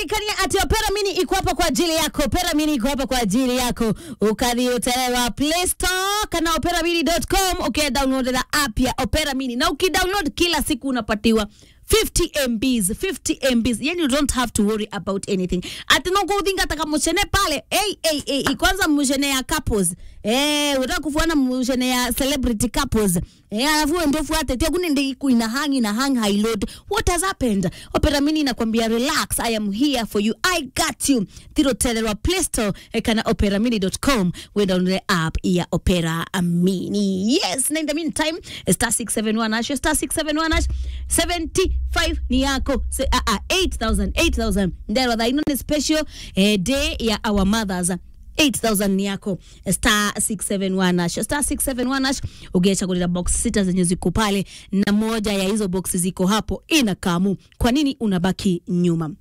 ririkania ati opera mini iko hapa kwa ajili yako opera mini iko hapa kwa ajili yako ukadhiotelewa play store kana operamini.com ukidownload app ya opera mini na ukidownload kila siku unapatiwa 50 mbs 50 mbs yani you don't have to worry about anything ati nokuthinga taka mucene pale hey, hey, hey, kwanza mucene ya couples eh unataka kufuana mucene ya celebrity couples eh alafu wewe ndio fuate tia kuni ndi iku ina hang ina hang high load what has happened opera mini inakwambia relax i am here for you i got you thiro telewa play store eh, kana operamini.com we download the app ya opera mini yes na in the meantime star 671 hash star 671 hash 75 ni yako Se, uh, uh, 8000 8000 ndero tha ino ni special eh, day ya our mothers 8000 ni yako star 671 hash star 671 hash ukiachagulira box sita zenye ziko pale na moja ya hizo box ziko hapo ina kamu kwa nini unabaki nyuma